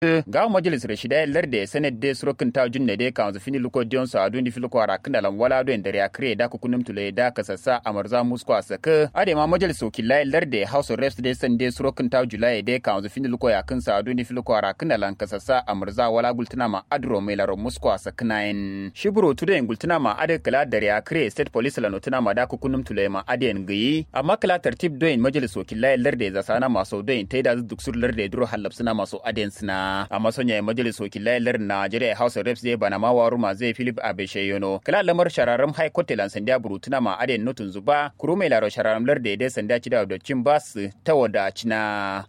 ga majalis rashida larde senate de surokin ta junne de kan fini luko dion sa adu ni filiko ara kana lan wala do endare akre da ku kunum tule da kasassa amarza musko asaka ade ma majalis wakilai larde house of reps de sande surokin ta julai de kan fini luko ya kan sa adu ni filiko ara kana lan kasassa amarza wala gultuna ma adro mai laro musko asaka nain shiburo tude gultuna ma ade kala dare akre state police la notuna ma da ku kunum tule ma ade ngi amma kala tartib do majalis wakilai larde za sana maso do ta da duk sur larde duro halabsuna maso aden sina a masonya majalis wakilai lar Najeriya House of Reps zai bana ma waruma zai Philip Abesheyono kala lamar shararam High Court lan sanda burutuna ma aden nutun zuba kuru mai laro shararam lar da sanda ci da cin bas ta wada cina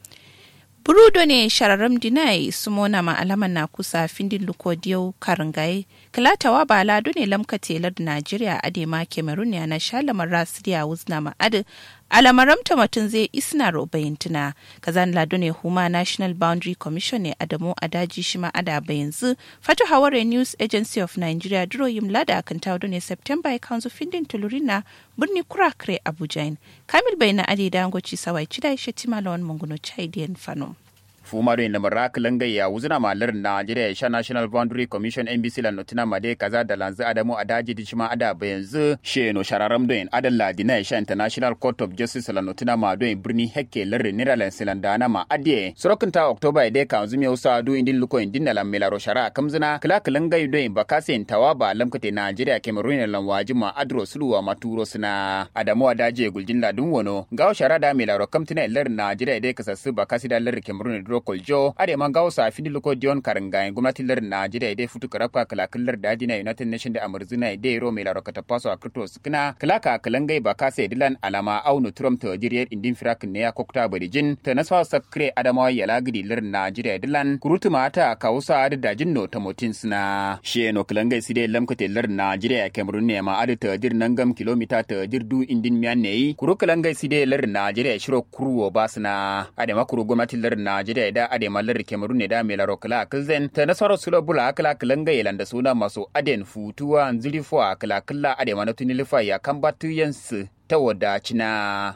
burudo ne shararam dinai sumona ma alaman na kusa findin lukodiyau karingaye kilatawa ba lado ne lamka telar najeriya adema cameroon ya na shalamar rasiriya wuzna ma adi alamaramta mutum zai isna robayin tuna kazan lado ne huma national boundary commission ne adamu adaji shi ma ada yanzu fata haware news agency of nigeria duro yim lada kan tawo ne september ya kanzu findin tulurina birni kurakre abuja kamil bai na adi dangoci sawai cida shi timalawan munguno chaidiyan fano fumaro in lamar rakilan gayya wuzuna malar Najeriya sha National Boundary Commission NBC la notina made kaza da lanzu Adamu Adaji di shima ada ba yanzu sheno shararam doin adan ladina sha International Court of Justice la notina ma doin birni hekke larre niralan silandana ma adie sorokin ta October ide ka zumi usa du indin luko indin na lamela shara kamzina kala kilan gay doin bakasin tawaba lamkate Najeriya Cameroon lan wajima adro suluwa maturo sina Adamu Adaji guljin ladun wono gawo shara da melaro kamtina lar Najeriya ide kasassu bakasi da lar Cameroon koljo ade man gawo sa fini luko dion karanga gwamnatin lar Najeriya dai futu karaka kalakallar da dina United Nation da Amurzina dai ro mai laraka ta paso a krito sukina kalaka kalangai ba kasa dilan alama aunu Trump ta jiriyar indin firak ne ya kokta barijin ta naswa sakre adamawa ya lagidi lar Najeriya dilan kurutu mata kawusa da dajin no ta motin suna she no kalangai side lamkate lar Najeriya Cameroon ne ma adu ta dir nangam kilomita ta dir du indin miyan ne kuru kalangai side lar Najeriya shiro kuruwo basna ade makuru gwamnatin lar Najeriya da ade mallar Cameroon ne da mai laro kala kilzen ta nasaro sulo bula kala kilanga yelan da suna masu aden futuwa nzili fo kala kala ade mana tunilifa ya kan batu yansu ta wadacina.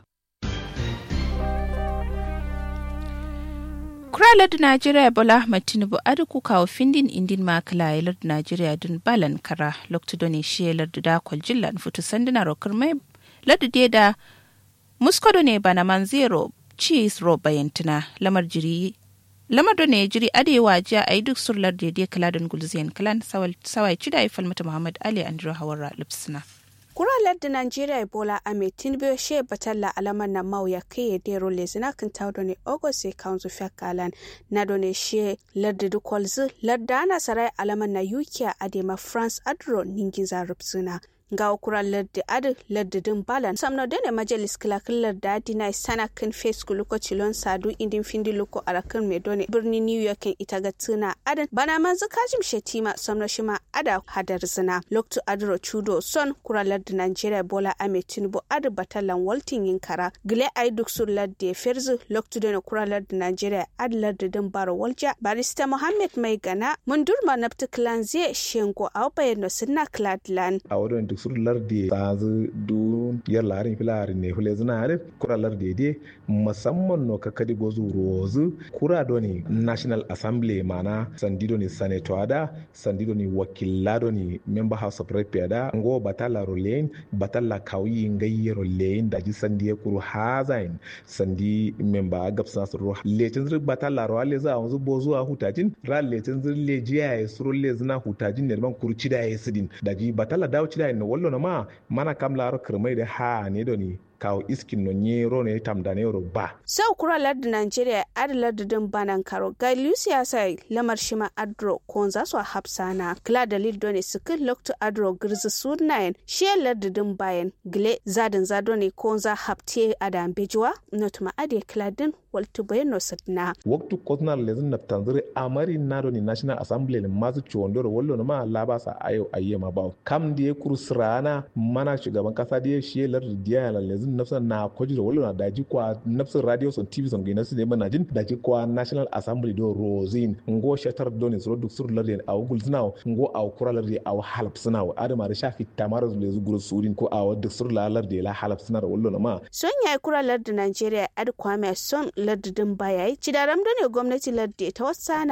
kuralar da najeriya bola ahmad tinubu adu ku kawo findin indin makala yalar da najeriya dun balan kara lokta doni shi yalar da dakwal jillan futu sanduna rokar mai lardu da muskodo ne bana man zero cheese ro bayantana lamar jiri lamar da ne jiri adewa jiya a yi duk surlar da ya kala don gulziyan kalan sawai cida ya falmata muhammad ali andrew hawara lipsina kuralar da Najeriya Ebola Ahmed Tinubu she batalla alaman na mau ya kai dero lezina kan tawdo ne August kanzu fakalan na done she ladda du kolzu ladda ana sarai alaman na UK adema France adro ningiza rupsuna ga kura laddi adi laddi din balan samno dene majalis kilakin ladda dina sana kan face luko cilon sadu indin findi luko arakan me done birni new york ita ga tuna adan bana manzu kajim shetima samno shima ada hadar zina loktu adro chudo son kura laddi nigeria bola ame tinubu adi batalan waltin yin kara gile ay duk sur laddi ferzu loktu dene kura laddi nigeria adi laddi din baro walja barista muhammad mai gana mundurma nafti klan zai shengo au bayano sinna kladlan a wurin duk sur lardi tazu du yar larin filari ne hule zina are kura lardi de musamman no kakadi gozu rozu kura doni national assembly mana sandido ni senator da sandido ni wakila doni member house of rep da ngo batala rolein batala kawi ngayi rolein da ji sandi kuru hazain sandi member gapsa suru letin zir batala ro ale za wanzu bozu a hutajin ra letin zir lejiya ya suru le zina hutajin ne ban kuru cida ya sidin da ji batala dawo cida ne wallo na ma mana kam laro kirmai da ha ne doni kawo iskin no nyero ne tam da ne ba. Sau kura lardin Najeriya adi lardin banan karo ga Lucia sai lamar shima adro ko za su hapsana kila dalil done sikin lokto adro girzi sunayen shi lardin bayan gile zadin zado ne ko za hapte adam bejuwa notuma ade kila din waltu bayan no sadna. Waktu kotnar lezin na tanziri amari nado ni National Assembly le mazu ciwondoro wallo na ma labasa ayo ayyama ba. Kam da ya kurusrana mana shugaban kasa da ya shi lardin diya lezin nafsa na kwaji da wala daji kwa nafsa radio son tv son gina su ne mana jin daji kwa national assembly do rosin ngo shatar do ne so duk sur larde a gul sinawo ngo a kura larde a halap sinawo adama da shafi tamara da zu guru surin ko a duk sur la larde la halap sinar wallo ma son yayi kura larde Najeriya ad kwame son lardin baya ci da ramdo ne gwamnati larde ta wasa